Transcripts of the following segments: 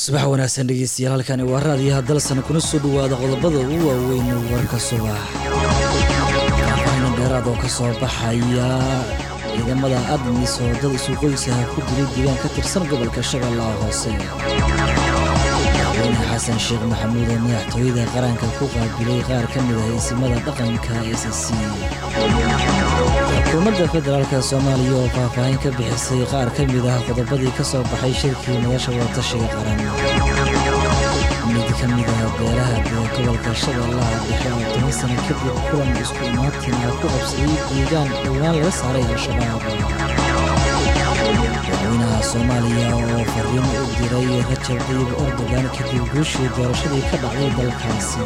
subax wanaagsan dhegeystayaal halkani waa raadiyaha dalsan kuna soo dhawaada qodobada ugu waaweyn warka subax faahfaahin dheeraad oo ka soo baxaya ciidamada admis oo dad isu qoysaha ku dilay diiwaan ka tirsan gobolka shabeellaha hoose madaxweyne xasan sheekh maxamuud oo madaxtooyada qaranka ku qaabilay qaar ka mid ah isimada dhaqanka s c xukuumadda federaalka soomaaliya oo faahfaahin ka bixisay qaar ka mid ah qodobadii ka soo baxay shirkii nolosha wadatashiga qaran mid ka mid ah beelaha dee gobolka shabeellaha dhexe oo toban sano kadib kulan isku imaatina ku qabsaday deegaan dhowaan laga saaray al-shabaab madaxweynaha soomaaliya oo fariin u diray rajab tayyib erdogan kadib guushii doorashadii ka dhacday dalkaasi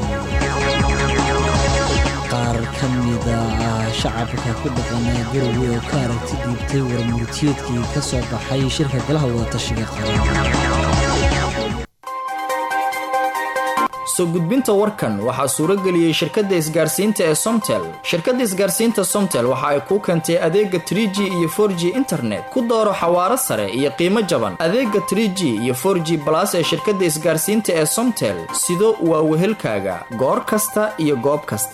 qaar ka mid ah shacabka ku dhaqan garowe oo ka aragti dhiibtay warmurtiyeedkii ka soo baxay shirka golaha wadatashiga qaran soo gudbinta warkan waxaa suuro geliyey shirkadda isgaarsiinta ee somtel shirkadda isgaarsiinta somtel waxa ay kuu keentay adeega tr g iyo for g internet ku dooro xawaaro sare iyo qiimo jaban adeega tr g iyo for g balas ee shirkadda isgaarsiinta ee somtel sido waa wehelkaaga goor kasta iyo goob kasta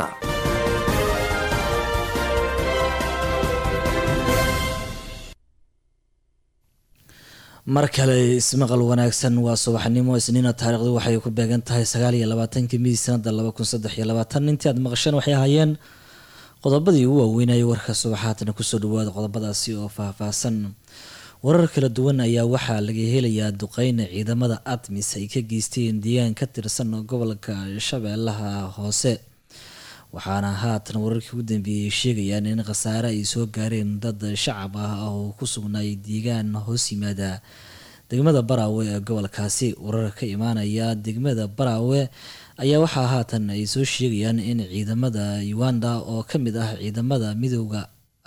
mar kale ismaqal wanaagsan waa subaxnimo isniina taariikhdu waxay ku beegan tahay sagaal iyo labaatankii midi sanada laba kun saddex iyo labaatan intii aad maqasheen waxay ahaayeen qodobadii ugu waaweynayay warka subaxaatana kusoo dhawaada qodobadaasi oo faahfaahsan warar kala duwan ayaa waxaa laga helayaa duqeyna ciidamada admis ay ka geysteen deegaan ka tirsan gobolka shabeellaha hoose waxaana haatan wararkii ugu dambeeyey sheegayaan in khasaare ay soo gaareen dad shacab ah oo ku sugnaay deegaan hoos yimaada degmada baraawe ee gobolkaasi warar ka imaanaya degmada baraawe ayaa waxaa haatan ay soo sheegayaan in ciidamada uganda oo ka mid ah ciidamada midooda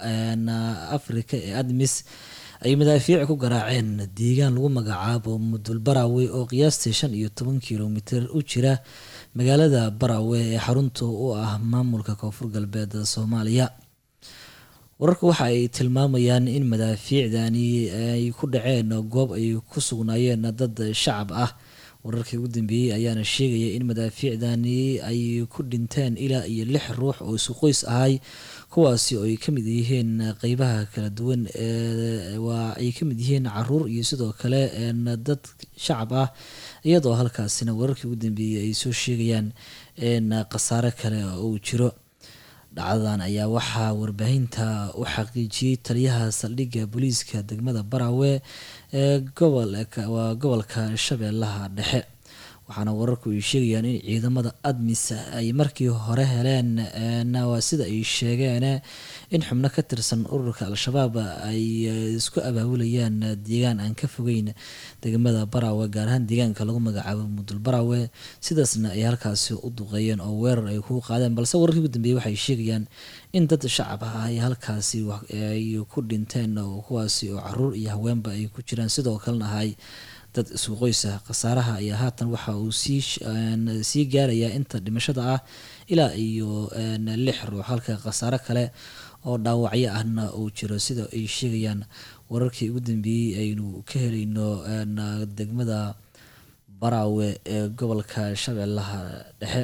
afrika ee admis ay madaafiic ku garaaceen deegaan lagu magacaabo mudul baraawe oo qiyaastii shan iyo toban kilomitir u jira magaalada baraawe ee xarunta u ah maamulka koonfur galbeed soomaaliya wararku waxa ay tilmaamayaan in madaafiicdani ay ku dhaceen goob ay ku sugnaayeen dad shacab ah wararkii ugu dambeeyey ayaana sheegaya in madaafiicdani ay ku dhinteen ilaa iyo lix ruux oo isu qoys ahay kuwaasi oo ay ka mid yihiin qeybaha kala duwan waa ay ka mid yihiin caruur iyo sidoo kale dad shacab ah iyadoo halkaasina wararkii ugu dambeeyey ay soo sheegayaan in khasaare kale uu jiro dhacdadan ayaa waxaa warbaahinta u xaqiijiyey taliyaha saldhigga booliiska degmada baraawe ee waa gobolka shabeellaha dhexe waxaana wararku ay sheegayaan in ciidamada admis ay markii hore heleen waa sida ay sheegeen in xubno ka tirsan ururka al-shabaab ay isku abaabulayaan deegaan aan ka fogeyn degmada baraawe gaar ahaan deegaanka lagu magacaabo mudul baraawe sidaasna ay halkaasi u duqeeyeen oo weerar ay ku qaadeen balse wararkii ugu dambeeyey waxay sheegayaan in dad shacab ah ay halkaasi ay ku dhinteen kuwaasi oo caruur iyo haweenba ay ku jiraan sidoo kalena ahay dad isku qoysa khasaaraha ayaa haatan waxa uu sii gaarayaa inta dhimashada ah ilaa iyo lix ruux halka khasaaro kale oo dhaawacyo ahna uu jiro sida ay sheegayaan wararkii ugu dambeeyey aynu ka helayno degmada baraawe ee gobolka shabeellaha dhexe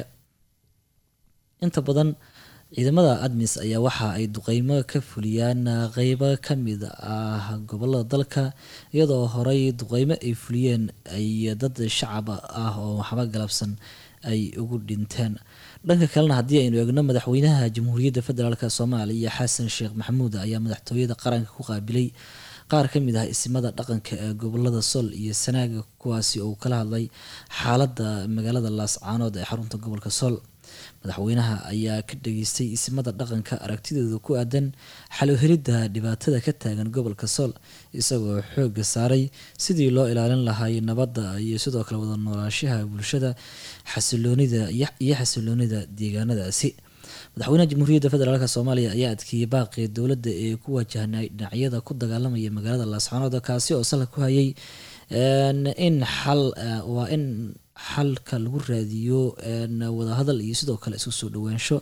inta badan ciidamada admis ayaa waxa ay duqeymo ka fuliyaan qeybo ka mid ah gobolada dalka iyadoo horey duqeymo ay fuliyeen ay dad shacab ah oo waxba galabsan ay ugu dhinteen dhanka kalena haddii aynu eegno madaxweynaha jamhuuriyadda federaalk soomaaliya xasan sheekh maxamuud ayaa madaxtooyada qaranka ku qaabilay qaar ka mid ah isimada dhaqanka ee gobolada sol iyo sanaaga kuwaasi oo kala hadlay xaaladda magaalada laascaanood ee xarunta gobolka sol madaxweynaha ayaa ka dhageystay isimada dhaqanka aragtidooda ku aadan xalohelidda dhibaatada ka taagan gobolka sool isagoo xooga saaray sidii loo ilaalin lahay nabadda iyo sidoo kale wada noolaashaha bulshada xasiloonida iyo xasiloonida deegaanadaasi madaxweynaha jamhuuriyadda federaalk soomaaliya ayaa adkeeyey baaqii dowladda ee ku wajahnay dhinacyada ku dagaalamaya magaalada laascaanood kaasi oo salka ku hayay in xal waa in xalka lagu raadiyo wadahadal iyo sidoo kale isku soo dhawaansho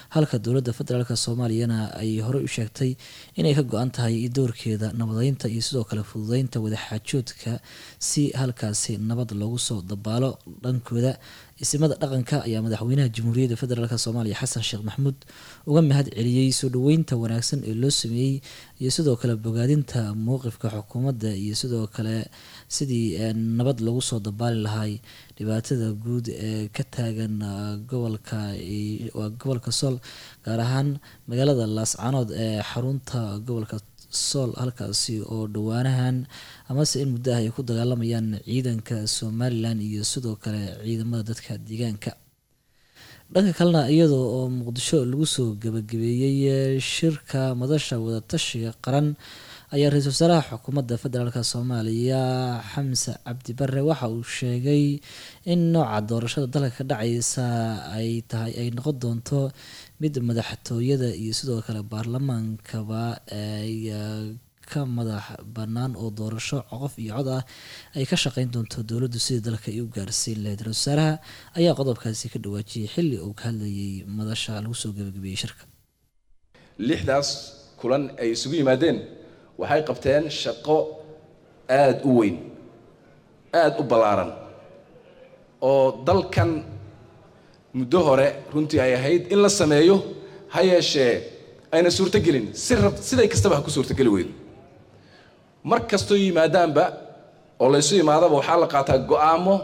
halka dowladda federaalk soomaaliyana ay horey u sheegtay inay ka go-an tahay doorkeeda nabadeynta iyo sidoo kale fududeynta wadaxaajoodka si halkaasi nabad loogu soo dabaalo dhankooda isimada dhaqanka ayaa madaxweynaha jamhuuriyadda federaalk soomaaliya xasan sheekh maxamuud uga mahad celiyey soo dhaweynta wanaagsan ee loo sameeyey iyo sidoo kale bogaadinta mowqifka xukuumadda iyo sidoo kale sidii nabad loogu soo dabaali lahay dhibaatada guud ee ka taagan gobolka waa gobolka sool gaar ahaan magaalada laascanood ee xarunta gobolka sool halkaasi oo dhowaanahan amase in muddo ah ay ku dagaalamayaan ciidanka somalilan iyo sidoo kale ciidamada dadka deegaanka dhanka kalena iyadoo oo muqdisho lagu soo gabagabeeyey shirka madasha wadatashiga qaran ayaa ra-iisul wasaaraha xukuumadda federaalk soomaaliya xamse cabdi bare waxa uu sheegay in nooca doorashada dalka ka dhacaysa ay tahay ay noqon doonto mid madaxtooyada iyo sidoo kale baarlamaankaba ay ka madax bannaan oo doorasho qof iyo cod ah ay ka shaqeyn doonto dowladdu sidii dalka ay u gaarsiin lahayd ra-isul wasaaraha ayaa qodobkaasi ka dhawaajiyay xilli uu ka hadlayay madasha lagu soo gabagabeeyey shirka lixdaas kulan ay isugu yimaadeen waxay qabteen shaqo aada u weyn aada u ballaaran oo dalkan muddo hore runtii ay ahayd in la sameeyo ha yeeshee ayna suurtogelin si rab siday kastaba ha ku suurtogeli weydo mar kastoo yimaadaanba oo laysu imaadaba waxaa la qaataa go-aamo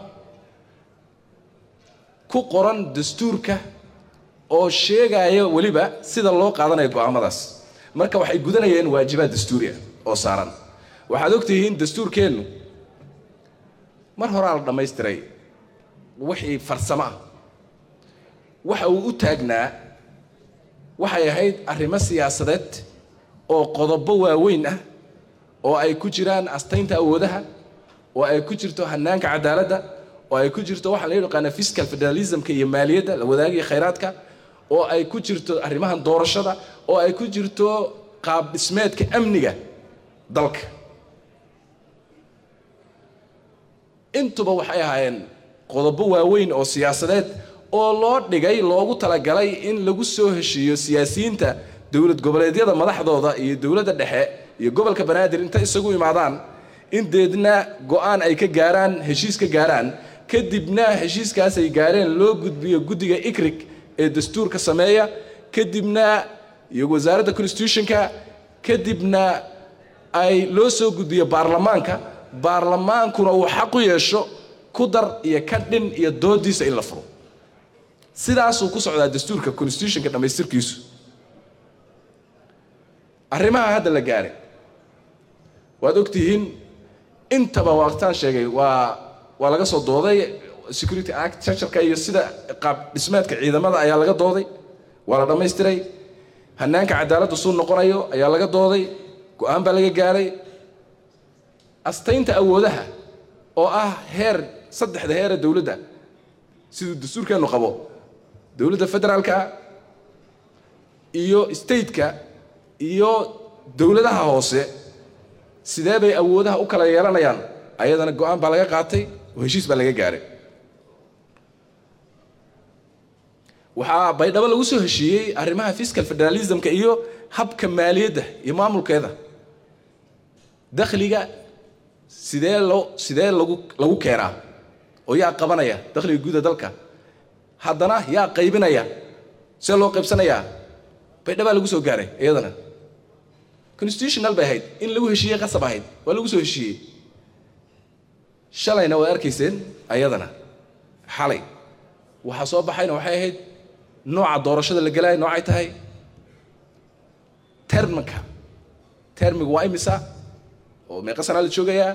ku qoran dastuurka oo sheegaya weliba sida loo qaadanayo go-aamadaas marka waxay gudanayeen waajibaad dastuuri ah oo saaran waxaad ogtihiin dastuurkeennu mar horaa la dhammaystiray wixii farsamo ah waxa uu u taagnaa waxay ahayd arrimo siyaasadeed oo qodobo waaweyn ah oo ay ku jiraan astaynta awoodaha oo ay ku jirto hanaanka cadaaladda oo ay ku jirto waxaa la yaqaana fiscal federalismka iyo maaliyadda la wadaagiya khayraadka oo ay ku jirto arrimahan doorashada oo ay ku jirto qaab dhismeedka amniga dalka intuba waxay ahaayeen qodobo waaweyn oo siyaasadeed oo loo dhigay loogu talagalay in lagu soo heshiiyo siyaasiyiinta dowlad goboleedyada madaxdooda iyo dowladda dhexe iyo gobolka banaadir intay isagu imaadaan in deedna go-aan ay ka gaaraan heshiis ka gaaraan kadibna heshiiskaas ay gaareen loo gudbiyo guddiga ikrig ee dastuurka sameeya kadibna iyo wasaaradda constitutionka kadibna ay loo soo gudbiyo baarlamaanka baarlamaankuna uu xaq u yeesho ku dar iyo ka dhin iyo doodiisa in la furo sidaasuu ku socdaa dastuurka constitutionka dhammaystirkiisu arrimaha hadda la gaaray waad ogtihiin intaba waqtaan sheegay waa waa laga soo dooday security act charterka iyo sida qaab dhismeedka ciidamada ayaa laga dooday waa la dhammaystiray hanaanka cadaaladda suu noqonayo ayaa laga dooday go-aan baa laga gaaray astaynta awoodaha oo ah heer saddexda heere dowladda siduu dastuurkeennu qabo dowladda federaalka iyo stateka iyo dowladaha hoose sidee bay awoodaha u kala yeelanayaan ayadana go-aan baa laga qaatay oo heshiis baa laga gaaray waxaa baydhabo lagu soo heshiiyey arrimaha fiscal federalismka iyo habka maaliyadda iyo maamulkeeda dakhliga sidee loo sidee lagu lagu keenaa oo yaa qabanaya dakhliga guuda dalka haddana yaa qaybinaya see loo qaybsanayaa baydhabaa lagu soo gaaray iyadana constitutional bay ahayd in lagu heshiiyey qasab ahayd waa lagu soo heshiiyey shalayna waad arkayseen ayadana xalay waxaa soo baxayna waxay ahayd nooca doorashada la gelaayo noocay tahay terminka termigu waa imisa oo meeqa sanaa la joogayaa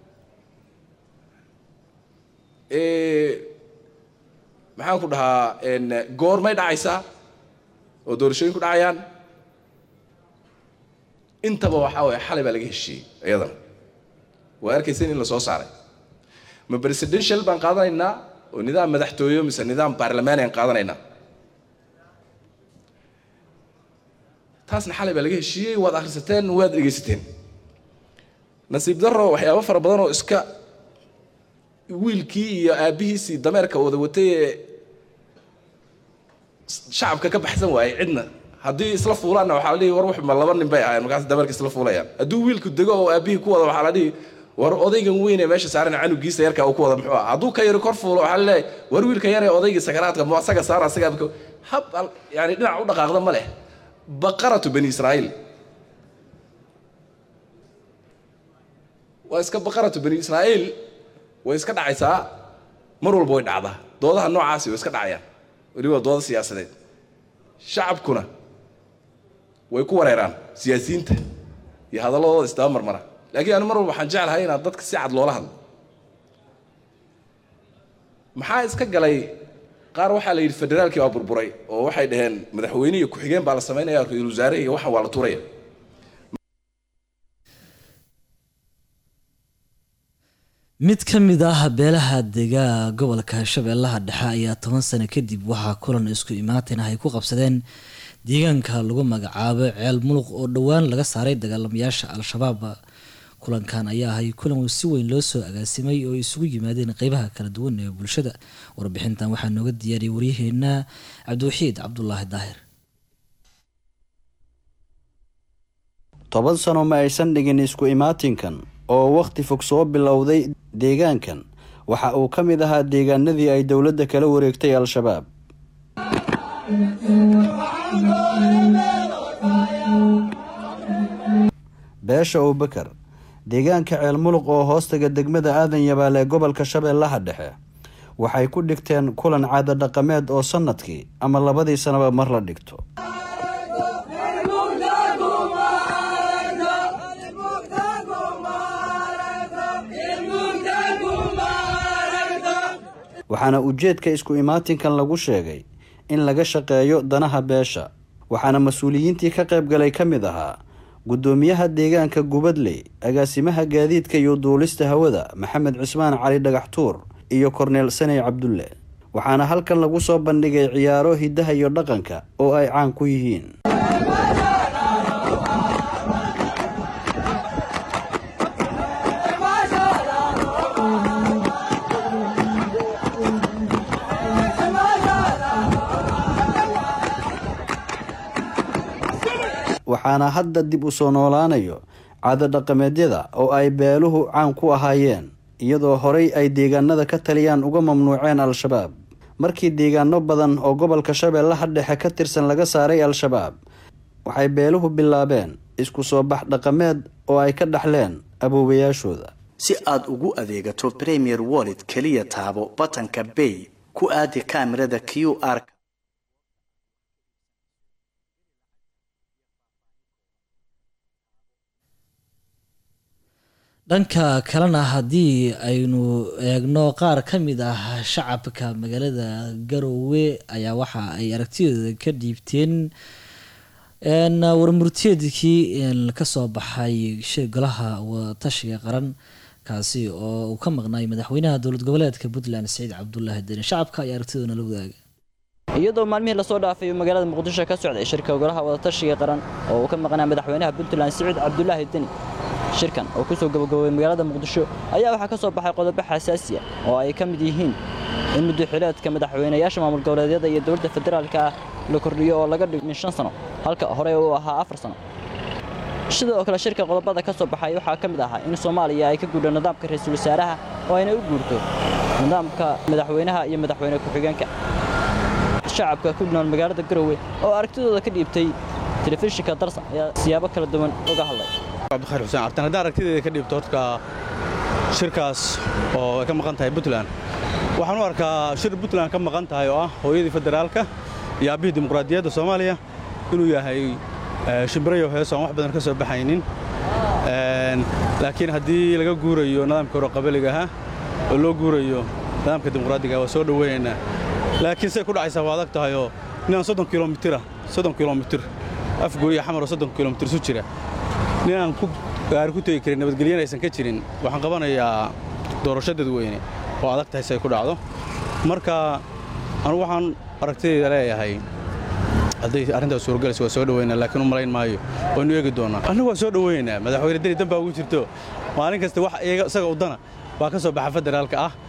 maxaan ku dhahaa goormay dhacaysaa oo doorashooyin ku dhacayaan intaba waxaa waye xalay baa laga heshiiyey iyadana waa arkayseen in la soo saaray ma presidential baan qaadanaynaa oo nidaam madaxtooyo mise nidaam baarlamaani aan qaadanaynaa taasna xalay baa laga heshiiyey waad akhrisateen waad dhegaysateen nasiib daro waxyaabo fara badan oo iska wiilkii iyo aabbihiisii dameerka wada watay ee shacabka ka baxsan waayey cidna haddii isla fuulaanna waxaa la dhihi war waxma laba nin bay ahayn markaas dameerka isla fuulayaan hadduu wiilku dego oo aabbihii ku wada waxaa la dhihi war odaygan weyn ee meesha saaran canugiisa yarka uu ku wada muxuu ah hadduu ka yari kor fuulo waxaa la leeyahay war wiilka yar ee odaygii sakaraadka mu asaga saar asaga hab yani dhinac u dhaqaaqda ma leh baqaratu bani israa'iil waa iska baqaratu bani israa'iil way iska dhacaysaa mar walba way dhacdaa doodaha noocaasi way iska dhacayaan weliba dooda siyaasadeed shacabkuna way ku wareeraan siyaasiyiinta iyo hadalladooda isdaba marmara laakiin anu mar walba waxaan jeclahay inaad dadka si cad loola hadlo maxaa iska galay qaar waxaa la yidhi federaalkii waa burburay oo waxay dhaheen madaxweyne iyo ku-xigeen baa la samaynaya ra-iisul wasaare iyo waxan waa la tuuraya mid ka mid ah beelaha dega gobolka shabeellaha dhexe ayaa toban sano kadib waxaa kulan isku imaatin ah ay ku qabsadeen deegaanka lagu magacaabo ceel muluq oo dhowaan laga saaray dagaalamayaasha al-shabaab kulankan ayaa ahay kulan si weyn loo soo agaasimay oo isugu yimaadeen qeybaha kala duwan ee bulshada warbixintan waxaa nooga diyaariyay waryaheena cabdiwaxiid cabdulaahi daahir toban sano ma aysan dhigin isku imaatinkan oo wakhti fog soo bilowday deegaankan waxa uu ka mid ahaa deegaanadii ay dowladda kala wareegtay al-shabaab beesha abubakar deegaanka ceel muluq oo hoostaga degmada aadan yabaal ee gobolka shabeellaha dhexe waxay ku dhigteen kulan caada dhaqameed oo sannadkii ama labadii sanaba mar la dhigto waxaana ujeedka isku imaatinkan lagu sheegay in laga shaqeeyo danaha beesha waxaana mas-uuliyiintii ka qayb galay ka mid ahaa guddoomiyaha deegaanka gubadley agaasimaha gaadiidka iyo duulista hawada maxamed cismaan cali dhagaxtuur iyo korneel saney cabdulle waxaana halkan lagu soo bandhigay ciyaaro hiddaha iyo dhaqanka oo ay caan ku yihiin waxaana hadda dib u soo noolaanayo caado dhaqameedyada oo ay beeluhu caan ku ahaayeen iyadoo horey ay deegaanada ka taliyaan uga mamnuuceen al-shabaab markii deegaano badan oo gobolka shabeellaha dhexe ka tirsan laga saaray al-shabaab waxay beeluhu bilaabeen isku soo bax dhaqameed oo ay ka dhaxleen aboobayaashooda si aad ugu adeegato premier wallet keliya taabo batanka bay ku aadi kaamirada q r dhanka kalena haddii aynu eegno qaar ka mid ah shacabka magaalada garowe ayaa waxa ay aragtidooda ka dhiibteen warmurteedkii kasoo baxay golaha watashiga qaran kaasi oo uu ka maqnaay madaxweynaha dowlad goboleedka puntland saciid cabdulaahi deni shacabka ayaa aragtidoona la wadaaga iyadoo maalmihii lasoo dhaafay magaalada muqdisho ka socday shirka golaha wadatashiga qaran oo uu ka maqnaa madaxweynaha puntland saciid cabdulaahi deni shirkan oo kusoo gabagaboobay magaalada muqdisho ayaa waxaa ka soo baxay qodobo xasaasi ah oo ay ka mid yihiin in muddoxileedka madaxweynayaasha maamul goboleedyada iyo dowladda federaalka ah la kordhiyo oo laga dhigmin shan sano halka hore uu ahaa afar sano sidoo kale shirka qodobada ka soo baxay waxaa ka mid ahaa in soomaaliya ay ka guudho nidaamka ra-iisul wasaaraha oo ayna u guurto nidaamka madaxweynaha iyo madaxweyne ku-xigeenka shacabka ku nool magaalada garowe oo aragtidooda ka dhiibtay telefishinka darsan ayaa siyaabo kala duwan uga hadlay cabdikhayr xuseen cabtan haddaan aragtideeda ka dhiibto hortka shirkaas oo ay ka maqan tahay puntland waxaan u arkaa shir puntland ka maqan tahay oo ah hooyadii federaalka iyo aabbihii dimuqraadiyadda soomaaliya inuu yahay shimbirayo heeso aan wax badan ka soo baxaynin laakiin haddii laga guurayo nidaamka hore qabaliga ahaa oo loo guurayo nidaamka dimuqraadiga waa soo dhoweynaynaa laakiin say ku dhacaysaa waa adag tahayoo ninaan soddon kilomitira soddon kilomitir afgooya xamaroo soddon kilomitir isu jira ninaan ku gaari ku tegi karin nabadgelyana aysan ka jirin waxaan qabanayaa doorasho dadweyne oo adag tahay si ay ku dhacdo marka anugu waxaan aragtidayda leeyahay hadday arrintaas suuragalaysa waa soo dhoweynaa laakiin u malayn maayo waynu eegi doonaa annagu waa soo dhoweynaa madaxweyne deni dan baa ugu jirto maalin kasta wax iyaga isaga udana baa ka soo baxa federaalka ah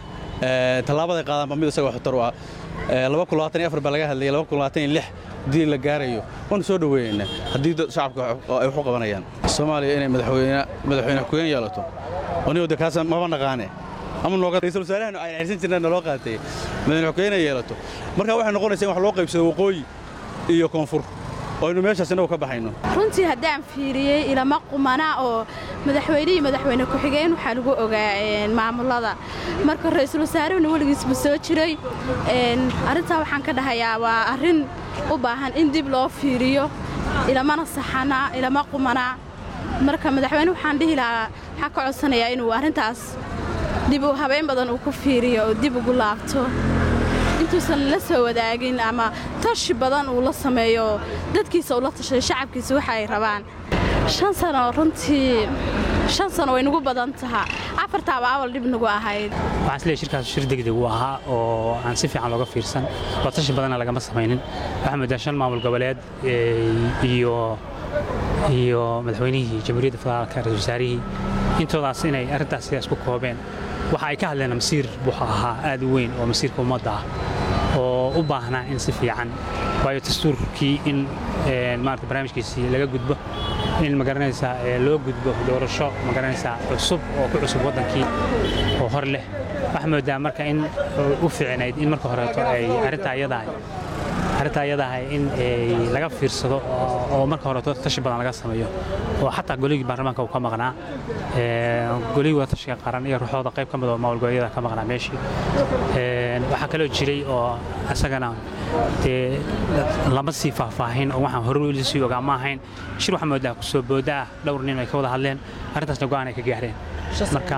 tallaabaday qaadaanba mid isaga waxtar u ah laba kun labaatan iyo afar baa laga hadlayay laba kun labaatan iyo lix haddii la gaarayo waanu soo dhoweeyeynaa haddii shacabka ay wax u qabanayaan soomaaliya inay madaxweyne madaxweyne ku-een yeelato anigo de kaas maba naqaane ama nooga ra'iisul wasaarahan ay xirsan jirnaa naloo qaatay madaxweyne ku-een ay yeelato marka waxay noqonaysaa in wax loo qaybsado waqooyi iyo koonfur oo aynu meeshaas innagu ka baxayno runtii haddaan fiiriyey ilama qumana oo madaxweynihii madaxweyne ku-xigeen waxaa lagu ogaa maamulada marka ra'iisul wasaaruhuna weligiisba soo jiray arrintaa waxaan ka dhahayaa waa arrin u baahan in dib loo fiiriyo ilamana saxana ilama qumana marka madaxweyne waxaan dhihi lahaa waxaa ka codsanayaa inuu arrintaas dib u habeyn badan uu ku fiiriyo oo dib ugu laabto intuusan la soo wadaagin ama tashi badan uu la sameeyo dadkiisa ula tashay shacabkiisa waxa ay rabaan shan sano runtii shan sano way nagu badan tahaa afartaaba awal dhib nagu ahayd waxaan isleeyahay shirkaas shir degdeg uu ahaa oo aan si fiican looga fiirsan oo tashi badanna lagama samaynin waxaa moodaa shan maamul goboleed iyo iyo madaxweynihii jamhuuriyadda federaalka ra-isul wasaarihii intoodaas inay arrintaas sidaas ku koobeen waxa ay ka hadleen masiir wuxuu ahaa aad u weyn oo masiirka ummadda ah oo u baahnaa in si fiican waayo dastuurkii in maarata barnaamijkiisii laga gudbo in magaranaysaa loo gudbo doorasho magaranaysaa cusub oo ku cusub waddankii oo hor leh waxaa moodaa marka in u fiicnayd in marka horeeto ay arrintaa iyadahay arrintaa iyadahay in laga fiirsado oo marka horeeto tashi badan laga sameeyo oo xataa goligii baarlamaanka uu ka maqnaa goligii wadatashiga qaran iyo ruuxooda qayb ka mid oo maamul goboleedyada ka maqnaa meeshii waxaa kaloo jiray oo isagana dee lama sii faahfaahin oo waxaan hore la sii ogaa ma ahayn shir waxaa moodaa kusoo booda ah dhowr nin ay ka wada hadleen arrintaasna go'aan ay ka gaareen marka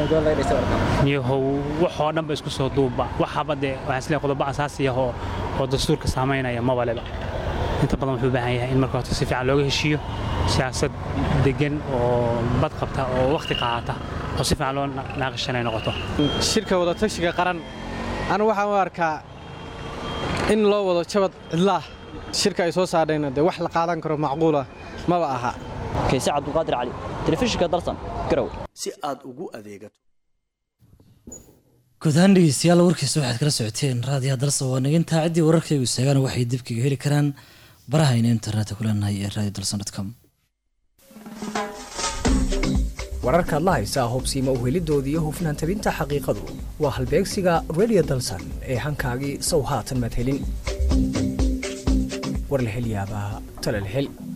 niyahow waxoo dhanba isku soo duubba waxaba dee waxaan isleeyahay qodobo asaasi ah oo oo dastuurka saamaynaya mabaleba inta badan wuxuu u baahan yahay in marka horta si fiican looga heshiiyo siyaasad degan oo bad qabta oo wakhti qaadata oo si fiican loo naaqishan ay noqoto shirka wadatashiga qaran anu waxaan u arkaa in loo wado jabad cidlaah shirka ay soo saadhayna dee wax la qaadan karo macquula maba aha kayse cabdulqaadir cali telefishinka dalsan garow si aad ugu adeegato guud ahaan dhegeystayaal warkiisa waxaad kala socoteen raadiyaha dalsa waa nagintaa ciddii wararkaygu seegaan waxay dibkaga heli karaan barahayna internetka ku leenahay ee radio dalsan com wararkaad la haysaa hubsiima uhelidooda iyo hufnaan tabinta xaqiiqadu waa halbeegsiga radio dalsan ee hankaagii sow haatan maad helin war la hel yaabaa tale la hel